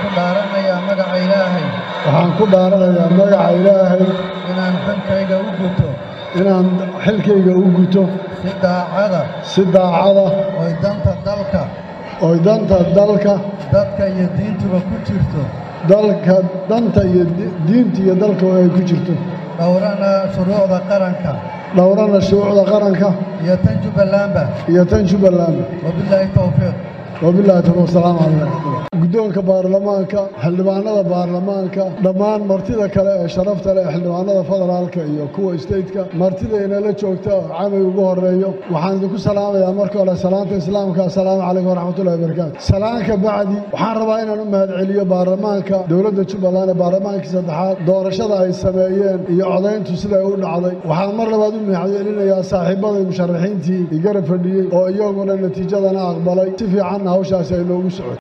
ku dhaaranayaa magaca ilaahay waxaan ku dhaaranayaa magaca ilaahay inaan xilkayga u guto inaan xilkayga u guto si daacada si daacada oy danta dalka oy danta dalka dadka iyo diintuba ku jirto dalka danta iyo di- diinta iyo dalka oo ay ku jirto dhowrana shuruucda qaranka dhowrana shuruucda qaranka iyo tan jubbalandba iyo tan jubbaland wabilaahi towfiiq wabillahi tawfiiq wasalaamu calaykum waraxmatullah guddoonka baarlamaanka xildhibaanada baarlamaanka dhammaan martida kale ee sharafta leh xildhibaanada federaalka iyo kuwa stateka martida inala joogta oo camay ugu horeeyo waxaan idinku salaamayaa marka hore salaanta islaamka assalaamu calaykum waraxmatullahi wabarakaatu salaanka bacdi waxaan rabaa inaan u mahadceliyo baarlamaanka dowladda jubbaland ee baarlamaankii saddexaad doorashada ay sameeyeen iyo codayntu siday u dhacday waxaan mar labaad u mahadcelinayaa saaxiibadii musharaxiintii i garab fadhiyey oo iyaguna natiijadana aqbalay si fiicanna hawshaasi ay noogu socoto